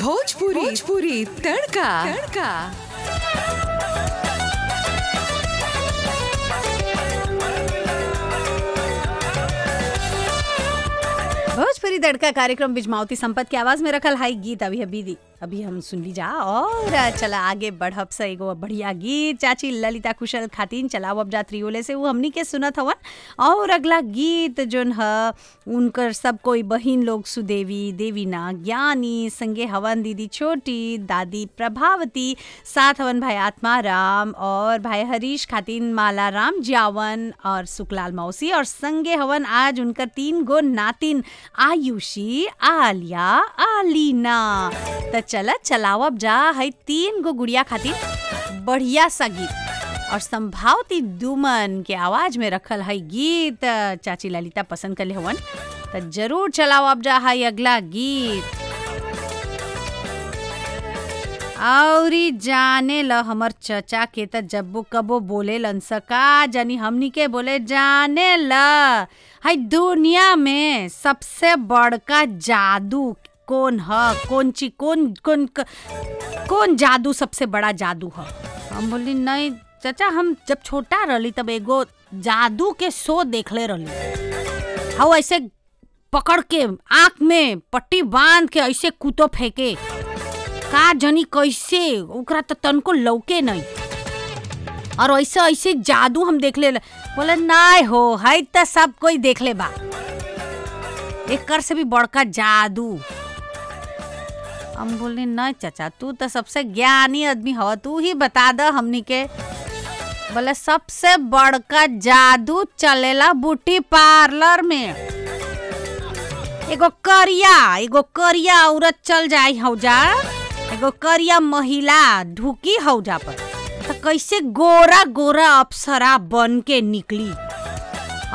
भोजपुरी भोजपुरी तड़का तड़का भोजपुरी तड़का कार्यक्रम बिजमावती संपत के आवाज में रखल हाई गीत अभी अभी दी अभी हम सुन ली जा और चला आगे बढ़ब से एगो बढ़िया गीत चाची ललिता कुशल खातिन चलाओ अब जा त्रियोले से वो हमनी के सुनत हवन और अगला गीत जोन ह उनकर सब कोई बहिन लोग सुदेवी देवीना ज्ञानी संगे हवन दीदी छोटी दादी प्रभावती साथ हवन भाई आत्मा राम और भाई हरीश खातिन माला राम जावन और सुकलाल मौसी और संगे हवन आज उनकर तीन गो नातिन आयुषी आलिया आलीना त चला चलावब जा है तीन गो गुड़िया खातिर बढ़िया सा गीत और संभावती दुमन के आवाज में रखल है गीत चाची ललिता पसंद कर ले हवन त जरूर चलावब जा है अगला गीत औरी जाने ल हमर चचा के त जब्बो कबो बोले लन सका जानी हमनी के बोले जाने ल हाय दुनिया में सबसे बड़का जादू कौन ह कौन ची कौन कौन क- कौन जादू सबसे बड़ा जादू ह हम बोली नहीं चाचा हम जब छोटा रहली तब एगो जादू के शो देखले रहली हाउ ऐसे पकड़ के आँख में पट्टी बांध के ऐसे कुतो फेंके का जनी कैसे ओकरा तो तनको लौके नहीं और ऐसे ऐसे जादू हम देख ले बोले नाय हो है तो सब कोई देख ले बा एकर से भी बड़का जादू हम बोले नहीं चाचा तू तो सबसे ज्ञानी आदमी हो तू ही बता द हमनी के बोले सबसे बड़का जादू चलेला ब्यूटी पार्लर में एगो करिया एगो करिया औरत चल जाई हौजा एगो करिया महिला ढुकी हौजा पर तो कैसे गोरा गोरा अप्सरा बन के निकली